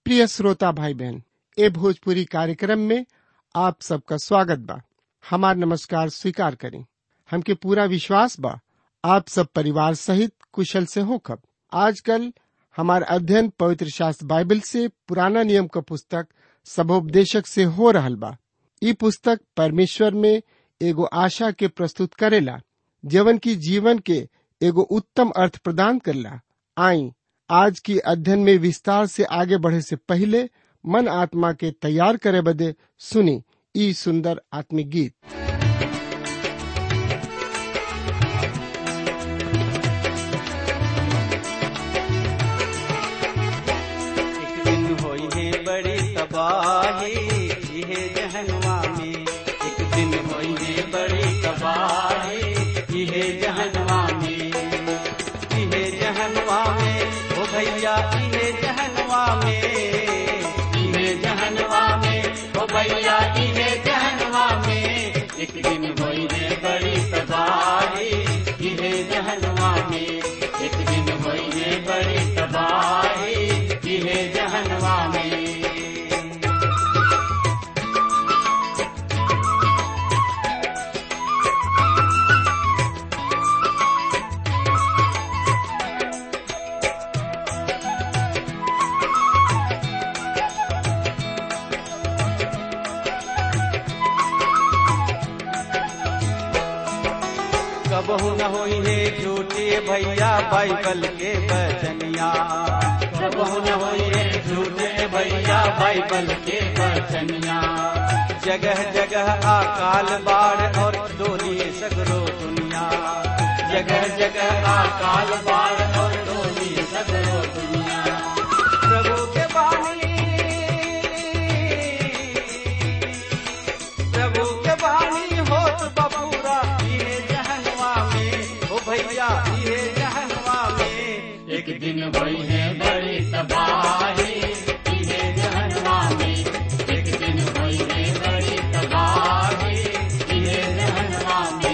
प्रिय श्रोता भाई बहन ए भोजपुरी कार्यक्रम में आप सबका स्वागत बा हमार नमस्कार स्वीकार करें हमके पूरा विश्वास बा आप सब परिवार सहित कुशल से हो खब आजकल हमार अध्ययन पवित्र शास्त्र बाइबल से पुराना नियम का पुस्तक सबोपदेशक से हो रहल बा ई पुस्तक परमेश्वर में एगो आशा के प्रस्तुत करेला जवन की जीवन के एगो उत्तम अर्थ प्रदान करला आई आज की अध्ययन में विस्तार से आगे बढ़े से पहले मन आत्मा के तैयार करे बदे सुनी ई सुंदर आत्मिक गीत एक दिन होई है बड़ी तबाही इहे जहनुमा में एक दिन होई है बड़ी तबाही इहे जहनुमा में इहे जहनुमा में ओ भैया इहे जहनुमा में इहे जहनुमा में ओ भैया इहे जहनुमा में एक दिन होई है बड़ी तबाही इहे जहनुमा में एक दिन होई है बड़ी तबाही इहे जहनुमा में कबहू न होई है झूठे भैया बाइबल के बचनिया कबहू न होई है झूठे भैया बाइबल के बचनिया जगह जगह अकाल बाढ़ और डोली सगरो दुनिया जगह जगह अकाल बाढ़ और डोली सगरो दुनिया प्रभु के बानी प्रभु के बानी होत बबूरा ये जहनवा में ओ भैया ये जहनवा में एक दिन भई है बड़ी तबाही ये जहनवा में एक दिन भई है बड़ी तबाही ये जहनवा में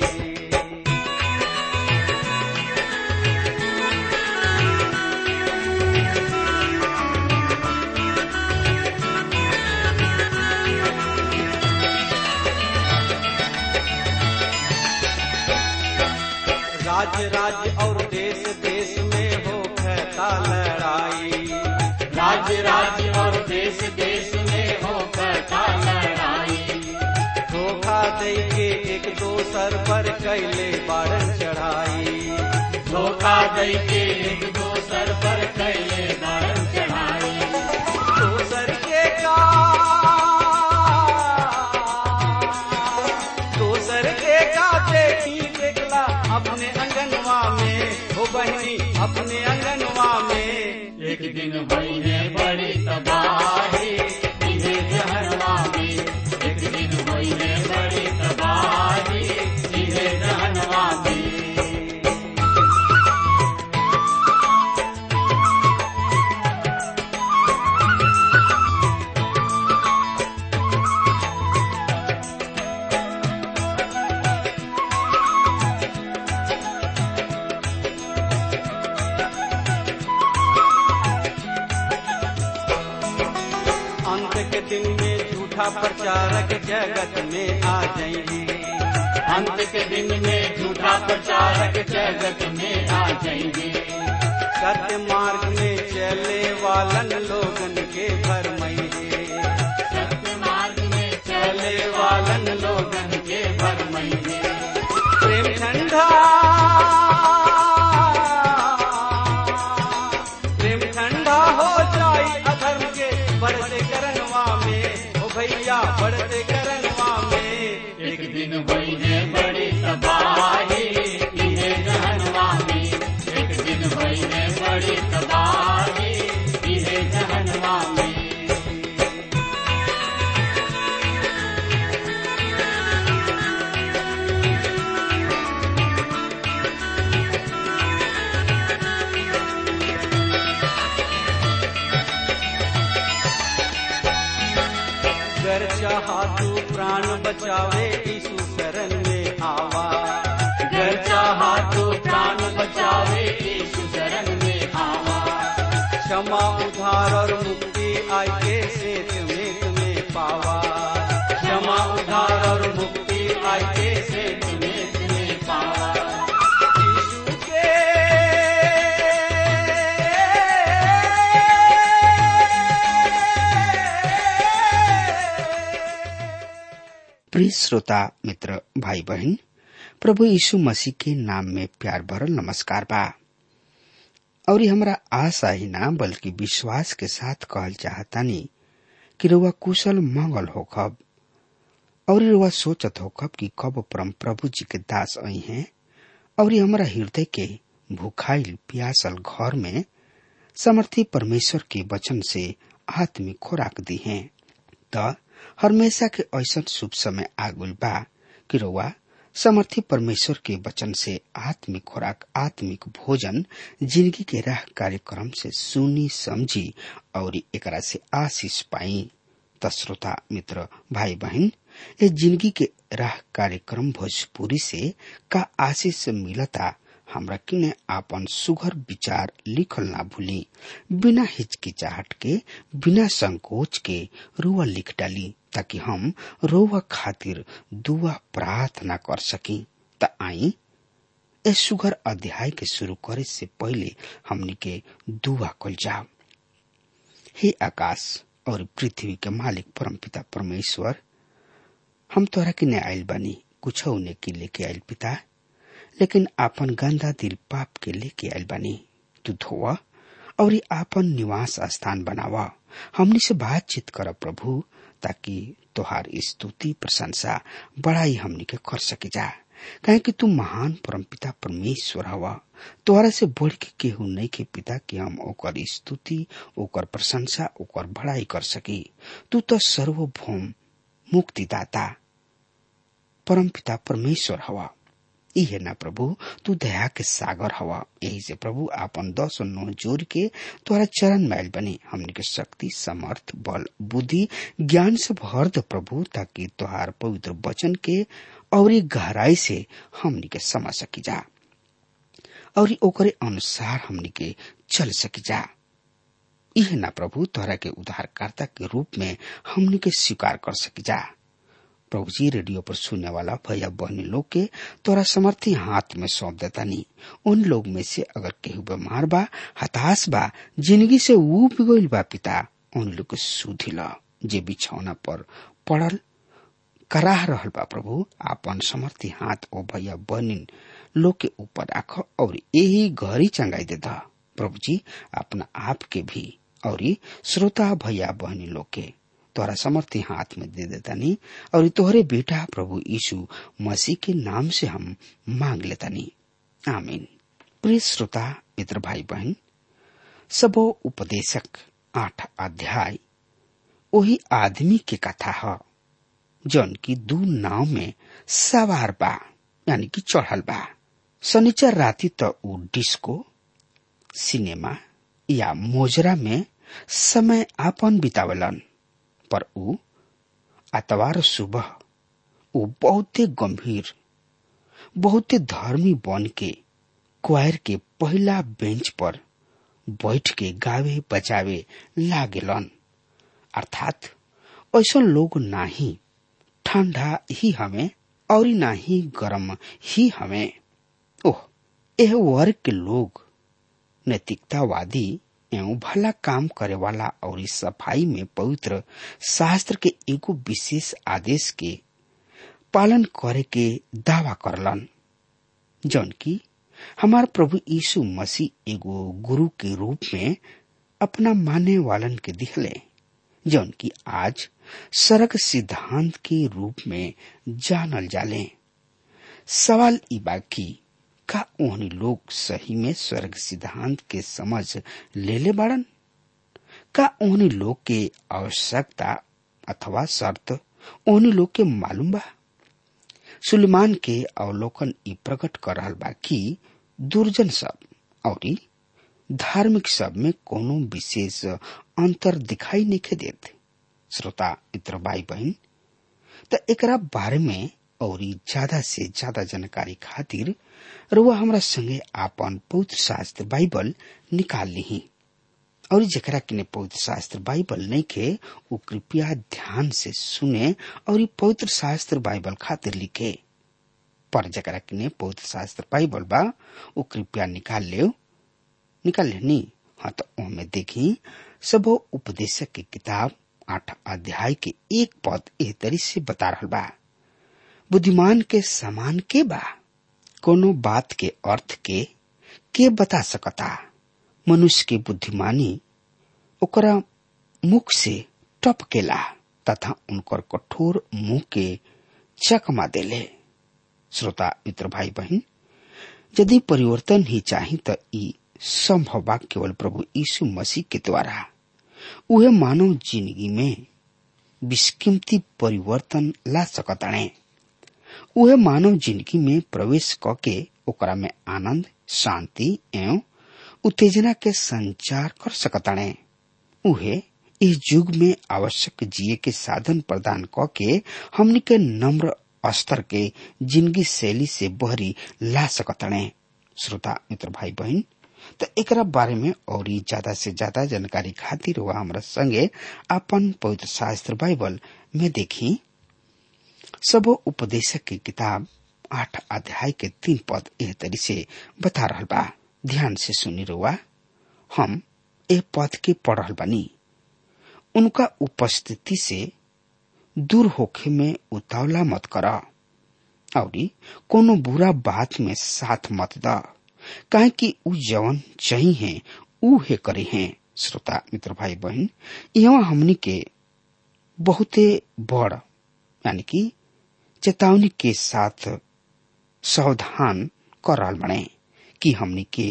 राज्य राज्य और देश देश में हो कहता लड़ाई राज्य राज्य और देश देश में हो कहता लड़ाई धोखा दे के एक दोसर पर कैले बारन चढ़ाई धोखा दे के एक दोसर पर कैले बारन चढ़ाई दोसर के का दोसर के का देखी देखला अपने अंगनवा में हो बहनी अपने अंगनवा में एक दिन भई है बड़ी तबाही इहे जहनवा में एक दिन भई है बड़ी तबाही इहे जहनवा में अंत के दिन में झूठा प्रचारक जगत में आ जाएंगे अंत के दिन में झूठा प्रचारक जगत में आ जाएंगे सत्य मार्ग में चले वालन लोगन के भरमइए सत्य मार्ग में चले वालन लोगन के भरमइए प्रेम ठंडा प्रेम ठंडा हो जाई अधर्म के बढ़ते करनवा में ओ भैया बढ़ते करनवा में एक दिन भई है बड़ी तबाही इहे जहनवा में एक दिन भई है बड़ी तबाही इहे जहनवा में गर चाहा तू प्राण बचावे यीशु शरण में आवा गर चाहा तू प्राण बचावे यीशु शरण में आवा क्षमा उधार और मुक्ति आई के सेत में तुम्हें पावा क्षमा उधार और मुक्ति आई के सेत में तुम्हें पावा यीशु के प्रिय श्रोता मित्र भाई बहन प्रभु यीशु मसीह के नाम में प्यार भरल नमस्कार बा और ये हमरा आशा ही ना बल्कि विश्वास के साथ कहल चाहतानी कि रुआ कुशल मंगल होखब और रुआ सोचत होखब कि कब परम प्रभु जी के दास आई हैं और ये हमरा हृदय के भूखाइल प्यासल घर में समर्थी परमेश्वर के वचन से आत्मिक खुराक दी हैं त हमेशा के ऐसा शुभ समय आगुल बा कि रउआ समर्थी परमेश्वर के वचन से आत्मिक खुराक आत्मिक भोजन जिंदगी के राह कार्यक्रम से सुनी समझी और एकरा से आशीष पाई त श्रोता मित्र भाई बहन ये जिंदगी के राह कार्यक्रम भोजपुरी से का आशीष मिलता हमरा किने आपन सुघर विचार लिखल ना भूली बिना हिचकिचाहट के बिना संकोच के रुआ लिख डाली ताकि हम रोवा खातिर दुआ प्रार्थना कर सकी त आई ए सुघर अध्याय के शुरू करे से पहले हमनी के दुआ कल जाओ हे आकाश और पृथ्वी के मालिक परमपिता परमेश्वर हम तोरा के ने आयल बानी कुछ ने के लेके आयल पिता लेकिन आपन गंदा दिल पाप के लेके आयल बानी तू धोवा और ये आपन निवास स्थान बनावा हमनी से बातचीत कर प्रभु ताकि तोहार स्तुति प्रशंसा बड़ाई हमनी के कर सके जा कहे कि तू महान परमपिता परमेश्वर हवा तोहरा से बढ़ के केहू नहीं के पिता कि हम ओकर स्तुति ओकर प्रशंसा ओकर बड़ाई कर सकी तू तो सर्वभौम मुक्तिदाता परमपिता परमेश्वर हवा इहे ना प्रभु तू दया के सागर हवा यही से प्रभु आपन दस नौ जोर के तोरा चरण मैल बने हमने के शक्ति समर्थ बल बुद्धि ज्ञान से भर दे प्रभु ताकि तोहार पवित्र वचन के और गहराई से हमने के समझ सकी जा और ओकरे अनुसार हमने के चल सकी जा यह ना प्रभु तोहरा के उद्धारकर्ता के रूप में हमने के स्वीकार कर सकी जा प्रभु जी रेडियो पर सुनने वाला भैया बहनी लोग के तोरा समर्थी हाथ में सौंप देता नहीं उन लोग में से अगर केहू बीमार बा हताश बा जिंदगी से ऊब गईल बा पिता उन लोग के सुधिला जे बिछौना पर पड़ल कराह रहल बा प्रभु आपन समर्थी हाथ ओ भैया बहनी लोग के ऊपर राख और यही घरी चंगाई देता प्रभु जी अपना आप के भी और श्रोता भैया बहनी लोग के तोरा समर्थी हाथ में दे देता नहीं और तोहरे बेटा प्रभु यीशु मसीह के नाम से हम मांग लेता नहीं आमीन प्रिय श्रोता मित्र भाई बहन सबो उपदेशक आठ अध्याय वही आदमी के कथा है जौन की दू नाव में सवार बा यानी कि चढ़ल बा शनिचर राति तो ऊ डिस्को सिनेमा या मोजरा में समय आपन बितावलन पर ऊ आतवार सुबह ऊ बहुते गंभीर बहुते धर्मी बन के क्वायर के पहला बेंच पर बैठ के गावे बजावे लागेलन अर्थात ऐसा लोग नाही ठंडा ही हमें और ना ही गर्म ही हमें ओह यह वर्ग के लोग नैतिकतावादी एवं भला काम करे वाला और इस सफाई में पवित्र शास्त्र के एगो विशेष आदेश के पालन करे के दावा करलन जौन की हमार प्रभु यीशु मसीह एगो गुरु के रूप में अपना माने वालन के दिखले जौन की आज सड़क सिद्धांत के रूप में जानल जाले सवाल ई बाकी का ओहनी लोग सही में स्वर्ग सिद्धांत के समझ ले ले बाड़न का ओहनी लोग के आवश्यकता अथवा शर्त ओहनी लोग के मालूम बा सुलेमान के अवलोकन ई प्रकट कर रहल बा कि दुर्जन सब और धार्मिक सब में कोनो विशेष अंतर दिखाई नहीं देत श्रोता मित्र भाई बहन त एकरा बारे में और ज्यादा से ज्यादा जानकारी खातिर रुआ हमरा संगे आपन पवित्र शास्त्र बाइबल निकाल ली और जकरा किने पवित्र शास्त्र बाइबल नहीं के वो कृपया ध्यान से सुने और ई पवित्र शास्त्र बाइबल खातिर लिखे पर जकरा किने पवित्र शास्त्र बाइबल बा वो कृपया निकाल ले निकाल लेनी हाँ तो ओमे देखी सब उपदेशक की किताब आठ अध्याय के एक पद एह तरी से बता रहा बा बुद्धिमान के समान के बा कोनो बात के अर्थ के के बता सकता मनुष्य के बुद्धिमानी ओकरा मुख से टपकेला तथा उनकर कठोर मुंह के चकमा देले श्रोता मित्र भाई बहन यदि परिवर्तन ही चाही त ई संभव बा केवल प्रभु यीशु मसीह के द्वारा उहे मानव जिंदगी में विस्कीमती परिवर्तन ला सकताणे उहे मानव जिंदगी में प्रवेश करके ओकरा में आनंद शांति एवं उत्तेजना के संचार कर सकताणे उहे इस युग में आवश्यक जिये के साधन प्रदान क के हमनी के नम्र स्तर के जिंदगी शैली से बहरी ला सकताणे श्रोता मित्र भाई बहन तो एकरा बारे में और ज्यादा से ज्यादा जानकारी खातिर वह हमारा संगे अपन पवित्र शास्त्र बाइबल में देखी सब उपदेशक की किताब आठ अध्याय के तीन पद एह तरी से बता रहा बा ध्यान से सुनी रुआ हम ए पद के पढ़ रहल बानी उनका उपस्थिति से दूर होखे में उतावला मत कर और कोनो बुरा बात में साथ मत द काहे कि उ जवन चही है उ हे करे हैं श्रोता मित्र भाई बहन यहाँ हमनी के बहुते बड़ यानी कि चेतावनी के साथ सावधान कर रहा बने कि हमनी के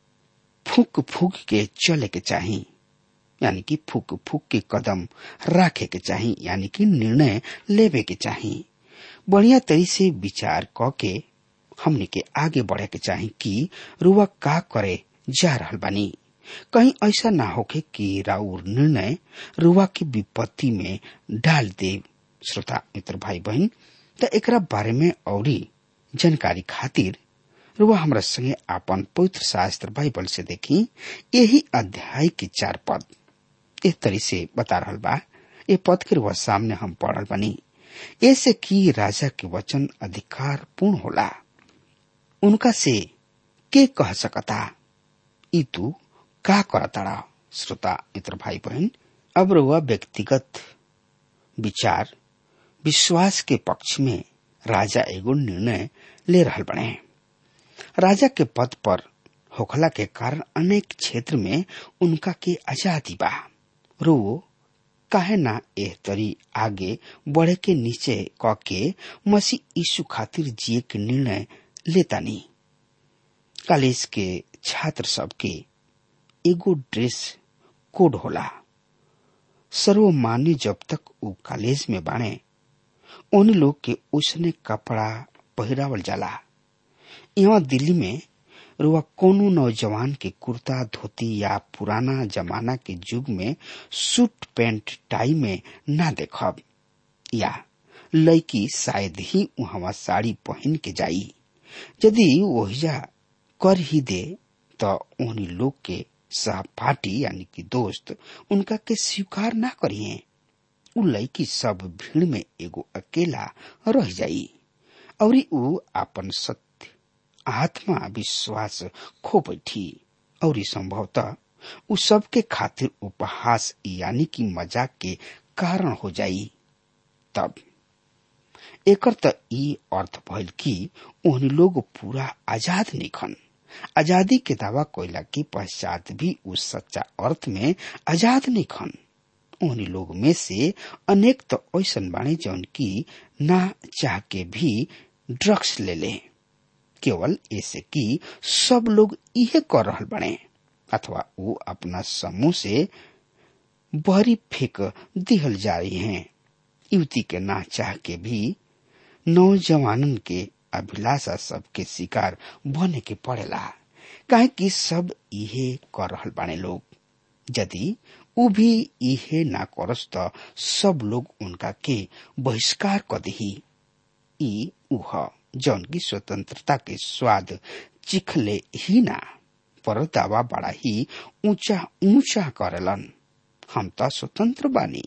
फूक फूक के चले के चाही यानी कि फूक फूक के कदम रखे के चाही यानी कि निर्णय लेवे के चाही बढ़िया तरी से विचार क के हमने के आगे बढ़े के चाही कि रुआ का करे जा रहल बानी कहीं ऐसा ना होके कि राउर निर्णय रुआ की विपत्ति में डाल दे श्रोता मित्र भाई बहन त एकरा बारे में औरी जानकारी खातिर रुआ हमरा संगे आपन पवित्र शास्त्र बाइबल से देखी यही अध्याय के चार पद इस तरी से बता रहल बा ये पद के रुआ सामने हम पढ़ल बनी ऐसे कि राजा के वचन अधिकार पूर्ण होला उनका से के कह सकता ई तू का करताड़ा श्रोता मित्र भाई बहन अब रुआ व्यक्तिगत विचार विश्वास के पक्ष में राजा एगो निर्णय ले रहल बने राजा के पद पर होखला के कारण अनेक क्षेत्र में उनका के आजादी बा रो काहे ना एह तरी आगे बढ़े के नीचे क के मसीह यीशु खातिर जिए के निर्णय लेता नहीं कॉलेज के छात्र सब के एगो ड्रेस कोड होला सर्वमान्य जब तक वो कॉलेज में बाणे उन लोग के उसने कपड़ा पहिरावल जाला यहाँ दिल्ली में रुआ कोनो नौजवान के कुर्ता धोती या पुराना जमाना के युग में सूट पैंट टाई में ना देखब या लड़की शायद ही वहां साड़ी पहन के जाई यदि ओहिजा कर ही दे तो उन्हीं लोग के सहपाठी यानी कि दोस्त उनका के स्वीकार ना करिए उ लड़की सब भीड़ में एगो अकेला रह जाई और उ अपन सत्य आत्मा विश्वास खो बैठी और संभवतः उ सबके खातिर उपहास यानी कि मजाक के कारण हो जाई तब एकर त ई अर्थ भइल कि उन्हीं लोग पूरा आजाद निखन आजादी के दावा कोयला के पश्चात भी उस सच्चा अर्थ में आजाद निखन उन्हीं लोग में से अनेक तो ऐसन बाणे जौन की ना चाह के भी ड्रग्स ले ले केवल ऐसे कि सब लोग इहे कर रहल बने अथवा वो अपना समूह से बहरी फेंक दिहल जा रही हैं युवती के ना चाह के भी नौजवानन के अभिलाषा सबके शिकार बने के पड़ेला काहे कि सब इहे कर रहल बाने लोग यदि उ भी इहे ना करस त सब लोग उनका के बहिष्कार क दही ई उह जौन की स्वतंत्रता के स्वाद चिखले ही ना पर दावा बड़ा ही ऊंचा ऊंचा करलन हम तो स्वतंत्र बानी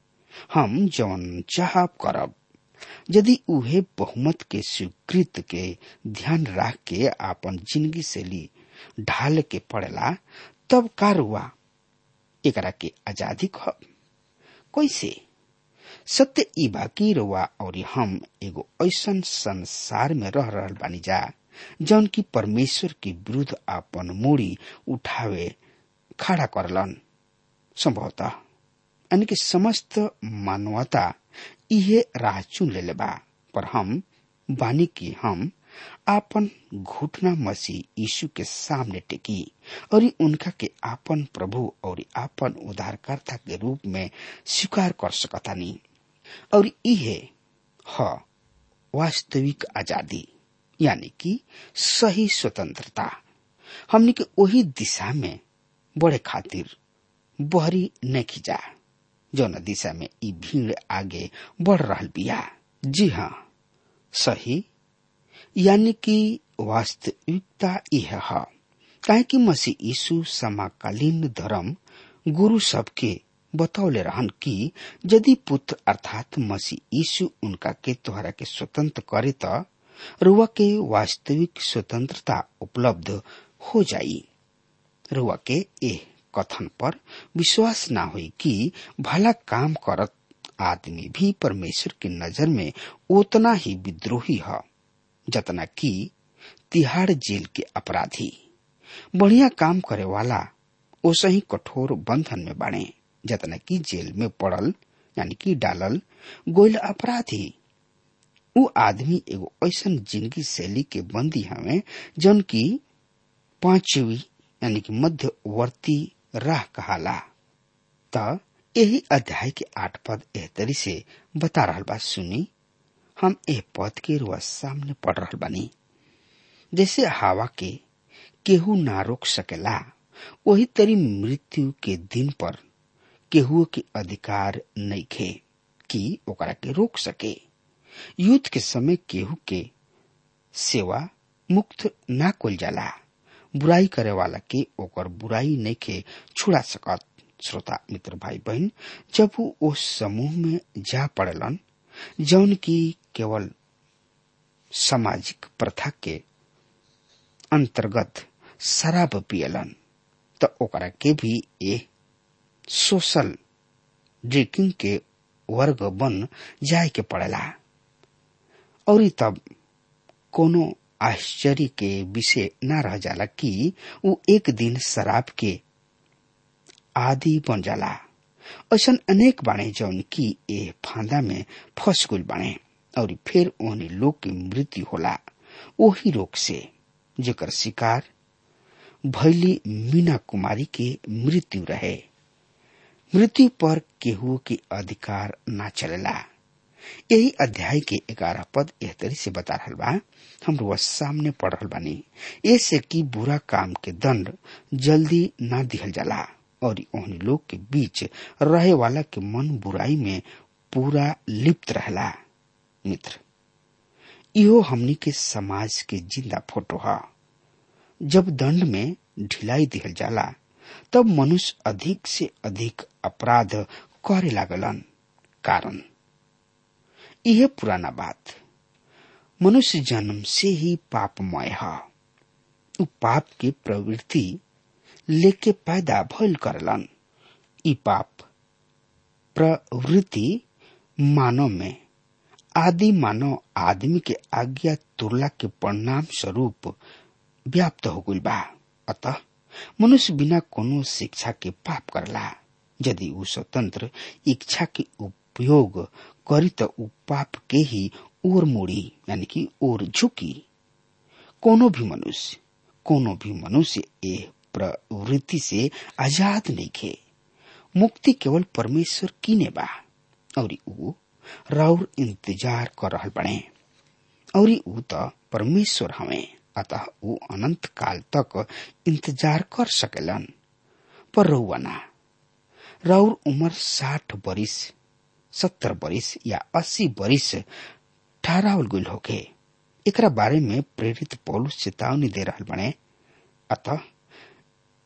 हम जौन चाह करब यदि उहे बहुमत के स्वीकृत के ध्यान रख के आपन जिंदगी शैली ढाल के पड़ेला तब का रुआ एकरा के आजादी खब कैसे सत्य ई बाकी रुआ और हम एगो ऐसन संसार में रह रहल बानी जा जौन की परमेश्वर के विरुद्ध आपन मूड़ी उठावे खड़ा करलन संभवतः यानी कि समस्त मानवता इहे राह चुन ले बा पर हम बानी की हम आपन घुटना मसीह यीशु के सामने टेकी और उनका के आपन प्रभु और आपन उद्धारकर्ता के रूप में स्वीकार कर सकतानी और इहे ह वास्तविक आजादी यानी कि सही स्वतंत्रता हमने के वही दिशा में बढ़े खातिर बहरी नहीं खिंचा जौन दिशा में ई भीड़ आगे बढ़ रहा बिया जी हाँ सही यानी कि वास्तविकता यह है काहे कि मसीह यीशु समकालीन धर्म गुरु सबके बतौले रहन कि यदि पुत्र अर्थात मसीह यीशु उनका के तोहरा के स्वतंत्र करे त रुआ के वास्तविक स्वतंत्रता उपलब्ध हो जाई रुआ के एह कथन पर विश्वास ना हुई कि भला काम करत आदमी भी परमेश्वर की नजर में उतना ही विद्रोही है जतना कि तिहाड़ जेल के अपराधी बढ़िया काम करे वाला ओसे ही कठोर बंधन में बाणे जतना कि जेल में पड़ल यानी कि डालल गोयल अपराधी उ आदमी एगो ऐसन जिंदगी शैली के बंदी हमें जौन की पांचवी यानी कि मध्यवर्ती राह कहाला त यही अध्याय के आठ पद एह तरी से बता रहा बा सुनी हम एह पद के रुआ सामने पढ़ रहा बानी जैसे हवा के केहू ना रोक सकेला वही तरी मृत्यु के दिन पर केहू के अधिकार नहीं खे कि ओकरा के रोक सके युद्ध के समय केहू के सेवा मुक्त ना कोल जाला बुराई करे वाला के ओकर बुराई नहीं के छुड़ा सकत श्रोता मित्र भाई बहन जब वो उस समूह में जा पड़लन जौन की केवल सामाजिक प्रथा के अंतर्गत शराब पियलन त ओकरा के भी ए सोशल ड्रिंकिंग के वर्ग बन जाए के पड़ेला और तब कोनो आश्चर्य के विषय न रह जाला कि वो एक दिन शराब के आदि बन जाला ऐसा अनेक बाणे जौन की ए फांदा में फंस गुल बाणे और फिर ओहनी लोग की मृत्यु होला वही रोग से जेकर शिकार भैली मीना कुमारी के मृत्यु रहे मृत्यु पर केहू के अधिकार ना चलेला यही अध्याय के ग्यारह पद एह तरी से बता रहा बा हम रोज सामने पढ़ रहा बानी ऐसे कि बुरा काम के दंड जल्दी ना दिहल जाला और ओहनी लोग के बीच रहे वाला के मन बुराई में पूरा लिप्त रहला मित्र इहो हमनी के समाज के जिंदा फोटो है जब दंड में ढिलाई दिहल जाला तब मनुष्य अधिक से अधिक अपराध करे लागलन कारण यह पुराना बात मनुष्य जन्म से ही पापमय है उ पाप के प्रवृत्ति लेके पैदा भइल करलन ई पाप प्रवृत्ति मानव में आदि मानव आदमी के आज्ञा तुरला के परिणाम स्वरूप व्याप्त हो गई बा अतः मनुष्य बिना कोनो शिक्षा के पाप करला यदि उ स्वतंत्र इच्छा के उपयोग करी तो उ पाप के ही ओर मोड़ी यानी कि ओर झुकी कोनो भी मनुष्य कोनो भी मनुष्य ए प्रवृत्ति से आजाद नहीं खे मुक्ति केवल परमेश्वर कीने बा और उ राउर इंतजार कर रहल बने और उ तो परमेश्वर हमें अतः उ अनंत काल तक इंतजार कर सकेलन पर रउआ ना राउर उम्र साठ बरिस सत्तर बरिस या अस्सी बरिस ठहरावल गुल होके एकरा बारे में प्रेरित पौलुस चेतावनी दे रहल बने अतः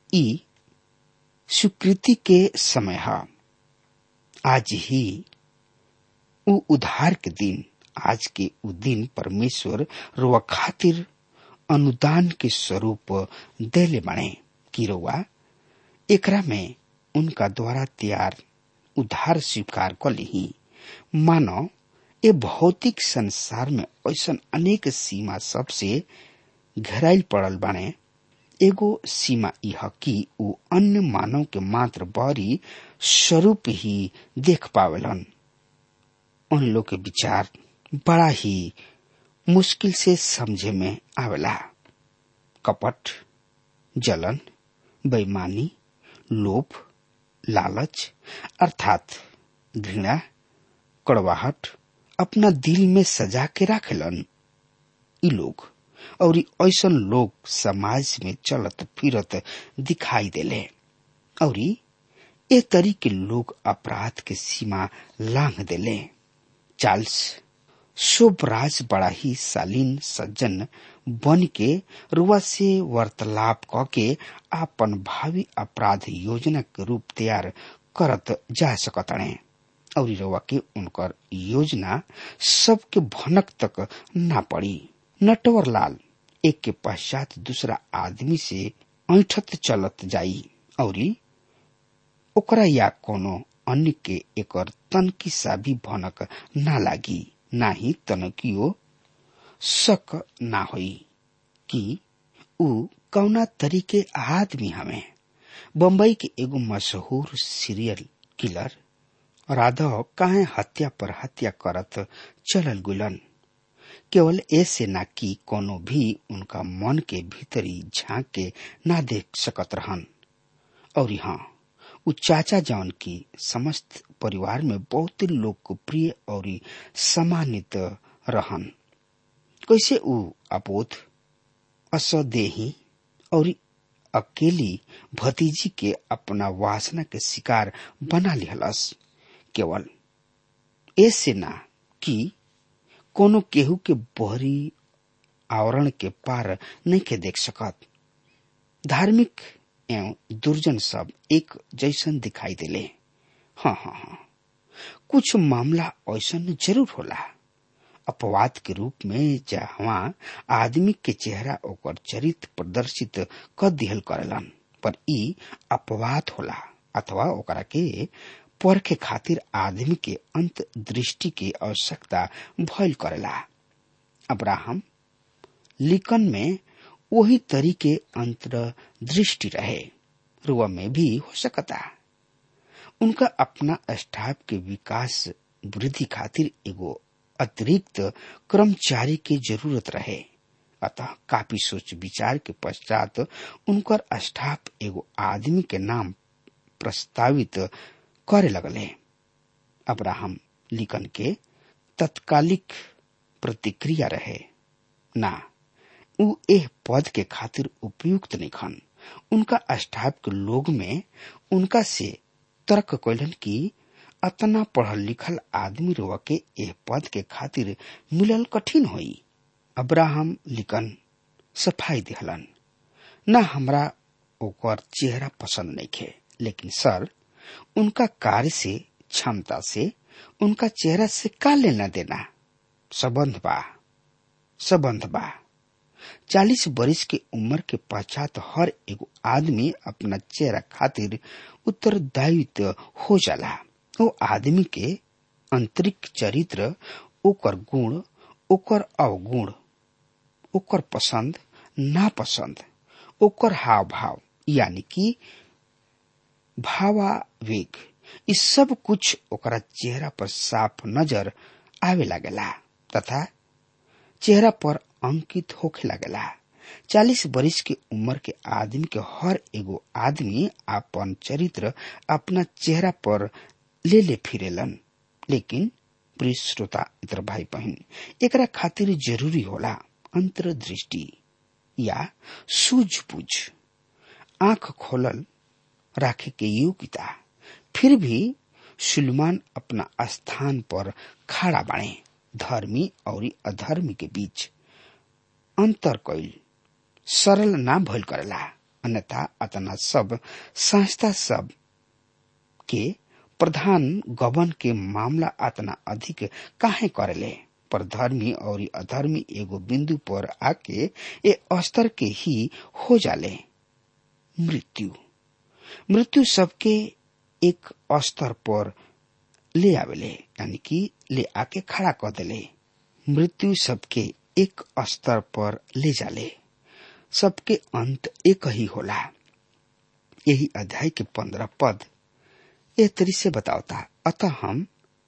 ई स्वीकृति के समय है आज ही उ उधार के दिन आज के उ दिन परमेश्वर रुआ खातिर अनुदान के स्वरूप देले बने कि रुआ एकरा में उनका द्वारा तैयार उधार स्वीकार कर ली मानो ये भौतिक संसार में ऐसा अनेक सीमा सबसे घेराइल पड़ल बने एगो सीमा यह कि उ अन्य मानव के मात्र बड़ी स्वरूप ही देख पावेलन उन लोग के विचार बड़ा ही मुश्किल से समझे में आवेला कपट जलन बेईमानी लोभ लालच अर्थात घृणा कड़वाहट अपना दिल में सजा के राखेलन ई लोग और ऐसा लोग समाज में चलत फिरत दिखाई देले और ए तरी के लोग अपराध के सीमा लांघ देले चार्ल्स शोभराज बड़ा ही शालीन सज्जन बन के रुआ से वार्तालाप क के आपन भावी अपराध योजना के रूप तैयार करत जा सकतणे और रुआ के उनकर योजना सबके भनक तक ना पड़ी नटवर लाल एक के पश्चात दूसरा आदमी से ऐठत चलत जाई और ओकरा या कोनो अन्य के एकर तनकी सा भी भनक ना लागी ना ही तनकियो शक ना होई कि उ कौना तरीके आदमी हमें बम्बई के एगो मशहूर सीरियल किलर राधव काहे हत्या पर हत्या करत चलल गुलन केवल ऐसे ना कि कोनो भी उनका मन के भीतरी झांक के ना देख सकत रहन और हाँ उ चाचा जौन की समस्त परिवार में बहुत लोकप्रिय और सम्मानित रहन कैसे उ अपोध असदेही और अकेली भतीजी के अपना वासना के शिकार बना लिहलस केवल ऐसे ना कि कोनो केहू के बहरी आवरण के पार नहीं के देख सकत धार्मिक एवं दुर्जन सब एक जैसन दिखाई देले हाँ हाँ हाँ कुछ मामला ऐसा जरूर होला अपवाद के रूप में जहाँ आदमी के चेहरा ओकर चरित्र प्रदर्शित कर दिहल करेलन पर ई अपवाद होला अथवा ओकरा के परखे खातिर आदमी के अंत दृष्टि के आवश्यकता भइल करेला अब्राहम लिकन में वही तरीके अंतर दृष्टि रहे रुआ में भी हो सकता उनका अपना स्टाफ के विकास वृद्धि खातिर एगो अतिरिक्त कर्मचारी के जरूरत रहे अतः काफी सोच विचार के पश्चात उनकर स्टाफ एगो आदमी के नाम प्रस्तावित करे लगले अब्राहम लिकन के तत्कालिक प्रतिक्रिया रहे ना उ एह पद के खातिर उपयुक्त नहीं खन उनका स्टाफ के लोग में उनका से तर्क कैलन कि अतना पढ़ल लिखल आदमी रोवा के एह पद के खातिर मिलल कठिन होई अब्राहम लिकन सफाई दिहलन न हमरा ओकर चेहरा पसंद नहीं खे लेकिन सर उनका कार्य से क्षमता से उनका चेहरा से का लेना देना संबंध बा संबंध बा चालीस बरिस के उम्र के पश्चात हर एगो आदमी अपना चेहरा खातिर उत्तरदायित्व हो जाला वो आदमी के आंतरिक चरित्र ओकर गुण ओकर अवगुण ओकर पसंद नापसंद ओकर हाव भाव यानी कि भावावेग इ सब कुछ ओकरा चेहरा पर साफ नजर आवे लागेला तथा चेहरा पर अंकित होखे लागेला चालीस बरिस के उम्र के आदमी के हर एगो आदमी अपन चरित्र अपना चेहरा पर ले ले फिरेलन लेकिन प्रिय श्रोता इतर भाई बहन एकरा खातिर जरूरी होला अंतर्दृष्टि या सूझबूझ आंख खोलल राखे के योग्यता फिर भी सुलेमान अपना स्थान पर खड़ा बाणे धर्मी और अधर्मी के बीच अंतर कैल सरल ना भइल करेला अन्यथा अतना सब संस्था सब के प्रधान गबन के मामला अतना अधिक काहे करेले पर धर्मी और अधर्मी एगो बिंदु पर आके ए स्तर के ही हो जाले मृत्यु मृत्यु सबके एक स्तर पर ले आवेले यानी कि ले आके खड़ा कर देले मृत्यु सबके एक स्तर पर ले जाले सबके अंत एक ही होला यही अध्याय के पंद्रह पद ए तरी से बतावता अतः हम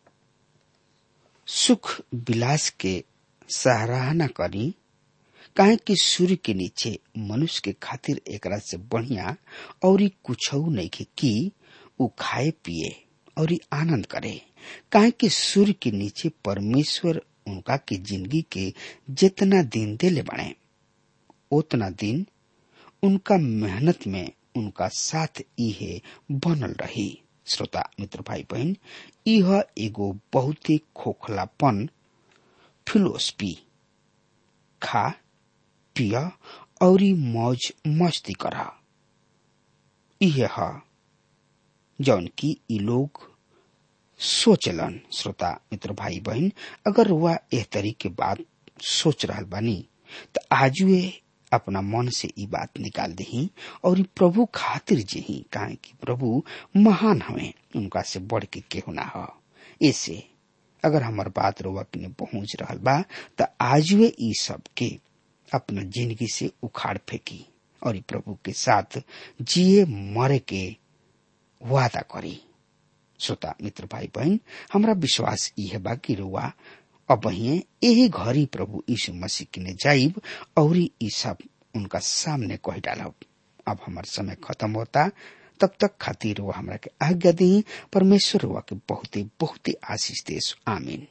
सुख विलास के सराहना करी काहे कि सूर्य के नीचे मनुष्य के खातिर एकरा से बढ़िया और कुछ नहीं के कि उ खाए पिए और आनंद करे काहे कि सूर्य के नीचे परमेश्वर उनका के जिंदगी के जितना दिन देले बने उतना दिन उनका मेहनत में उनका साथ इहे बनल रही श्रोता मित्र भाई बहन यह एगो बहुत ही खोखलापन फिलोसफी खा पिया और मौज मस्ती करा यह है जौन की ई लोग सोचलन श्रोता मित्र भाई बहन अगर वह एह तरी के बात सोच रहा बानी तो आज वे अपना मन से ई बात निकाल दही और प्रभु खातिर जी काहे कि प्रभु महान हवे उनका से बढ़ के केहू ना हो ऐसे अगर हमार बात रोवा के पहुंच रहा बा तो आज वे ई सब के अपना जिंदगी से उखाड़ फेंकी और प्रभु के साथ जिए मरे के वादा करी श्रोता मित्र भाई बहन हमरा विश्वास यह बा कि रुआ अब यही घरी प्रभु यीशु मसीह किने जाइब और ई सब उनका सामने कह डालब अब हमार समय खत्म होता तब तक खातिर वो हमरा के आज्ञा दी परमेश्वर हुआ के बहुते बहुते आशीष देश आमीन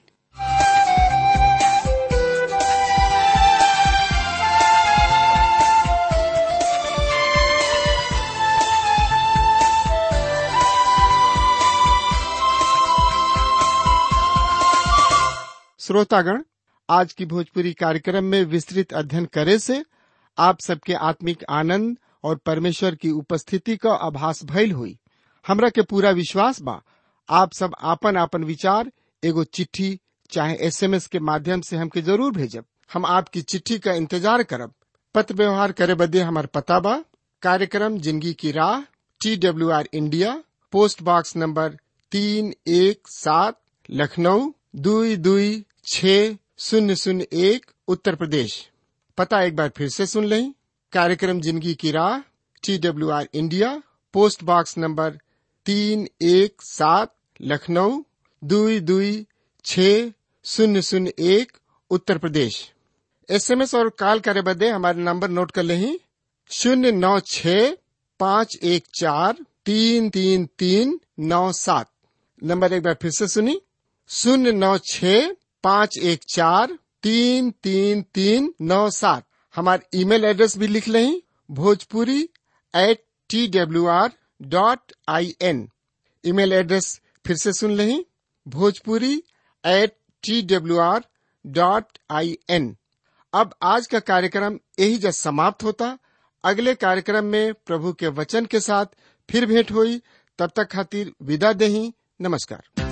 श्रोतागण आज की भोजपुरी कार्यक्रम में विस्तृत अध्ययन करे से आप सबके आत्मिक आनंद और परमेश्वर की उपस्थिति का आभास भइल हुई हमरा के पूरा विश्वास बा आप सब आपन आपन विचार एगो चिट्ठी चाहे एसएमएस के माध्यम से हमके जरूर भेजब हम आपकी चिट्ठी का इंतजार करब पत्र व्यवहार करे बदे हमार पता बा कार्यक्रम जिंदगी की राह T W R India post box number तीन एक सात लखनऊ दुई दुई छ शून्य शून्य एक उत्तर प्रदेश पता एक बार फिर से सुन लें कार्यक्रम जिंदगी की राह T W R India post box number तीन एक सात लखनऊ दुई दुई छ शून्य शून्य एक उत्तर प्रदेश एसएमएस और कॉल करे बदे हमारे नंबर नोट कर लें शून्य नौ छ पाँच एक चार तीन तीन तीन नौ सात नंबर एक बार फिर से सुनी शून्य नौ छ पाँच एक चार तीन तीन तीन नौ सात हमारे ईमेल एड्रेस भी लिख लें Bhojpuri at T W R dot I N email address फिर से सुन लें Bhojpuri at T W R dot I N अब आज का कार्यक्रम यही जब समाप्त होता अगले कार्यक्रम में प्रभु के वचन के साथ फिर भेंट हुई तब तक खातिर विदा दही नमस्कार